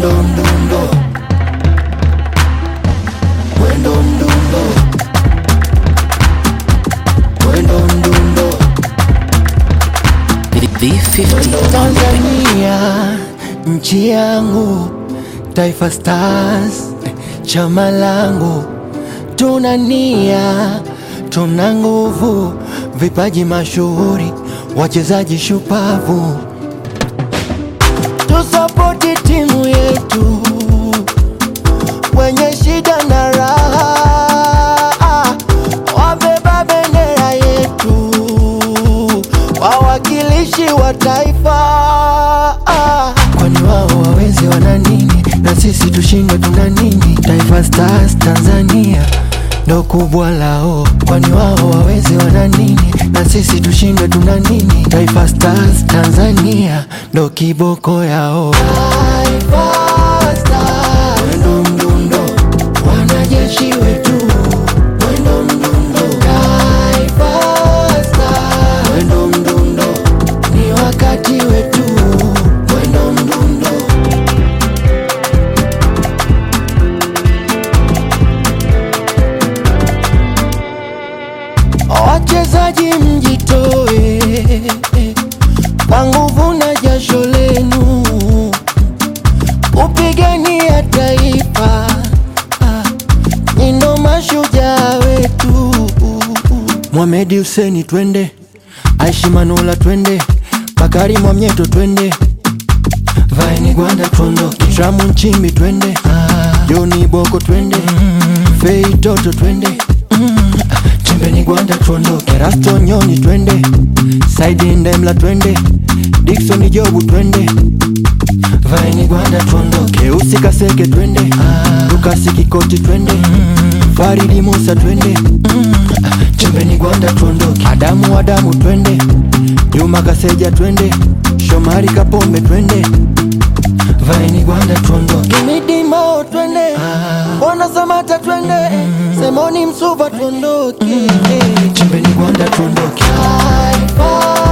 mwendo mdundo, mwendo mdundo, mwendo mdundo. V50 Tanzania nchi yangu, Taifa Stars chama langu, tuna nia, tuna nguvu, vipaji mashuhuri, wachezaji shupavu, tusapoti timu yetu kwenye shida na raha, wabeba bendera yetu, wawakilishi wa taifa. Kwani wao wawezi wana nini na sisi tushindwe tuna nini? Taifa Stars Tanzania ndo kubwa lao, kwani wao wawezi wana nini na sisi tushindwe tuna nini? Taifa Stars Tanzania ndo kiboko yao. Taifa Stars, mwendo mdundo, wanajeshi wetu, mwendo mdundo, Taifa Stars, mwendo mdundo, ni wakati wetu, mwendo mdundo. Wachezaji mjitoe kwa nguvu na jasho lenu kupigania taifa, Ah, ni ndo mashujaa wetu. Mohamed Hussein twende, Aishi Manula twende, Bakari Mwamnyeto twende, Vaini Gwanda tuondoke, Tramu Nchimbi twende, Joni Boko twende, Fei Toto twende, Chimbeni Gwanda tuondoke, Rasto Nyoni twende, Saidi Ndemla twende, Dickson Jobu twende, Vaini Gwanda tuondoke, Usi Kaseke twende, Lukasi Kikoti twende, Faridi Musa twende, Chimbeni Gwanda tuondoke, Adamu Adamu twende, Juma Kaseja twende, Shomari Kapombe twende, Vaini Gwanda tuondoke, Midimo twende, Bwana Samata twende, Semoni Msuva tuondoke, Chimbeni Gwanda tuondoke, Taifa